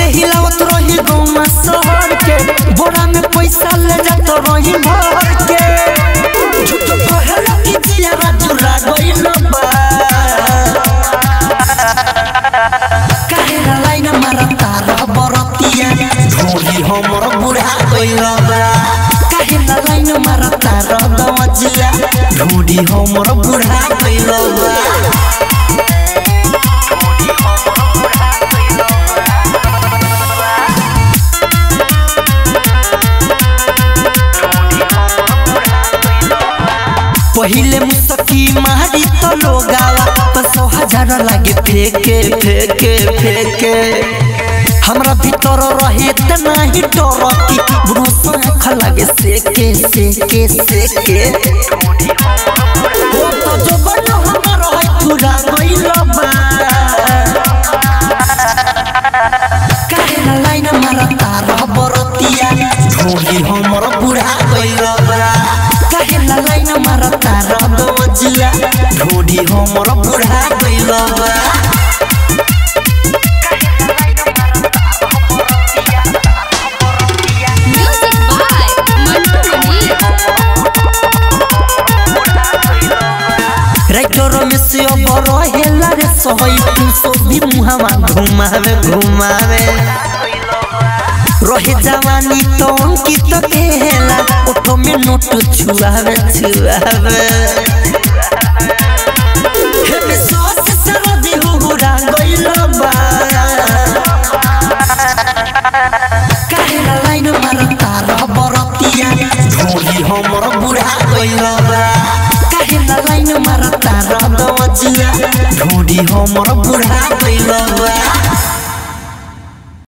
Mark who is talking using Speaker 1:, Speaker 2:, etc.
Speaker 1: हिलावत रही गौमा शहर के बोरा में पैसा ले जात रही भर के झूठ कहला कि जिया चुरा गइल बा काहेला लाइन मारता रह बरतिया ढोली हमर बुढ़ा गइल बा काहेला लाइन मारता रह दवजिया ढोली हमर बुढ़ा गइल बा पहिले मुसकी मारी तो लोगावा पसो हजार लागे फेके फेके फेके हमरा भीतर रहे त नाही डर की ब्रोस आँख लागे सेके सेके सेके ओ तो जो बन हमर है पूरा गइल बा काहे ना लाइन मारता रह बरतिया ढोली हमर बुढ़ा गइल बा काहे ना लाइन मारता रह दवजिया ढोली हमर बुढ़ा गइल बा
Speaker 2: Music by Mantu Mani.
Speaker 1: Writer में से अब रहेला रे सहई तू सो भी मुहावा घुमावे घुमावे रहे जवानी तो अंकित केला ओठो में नोट छुआवे छुआवे हे में सोच सरदी हुहुरा गइल बा काहे ना लाइन मारता रह बरतिया ढोली हमर बुढ़ा गइल बा काहे ना लाइन मारता रह दवजिया ढोली हमर बुढ़ा गइल बा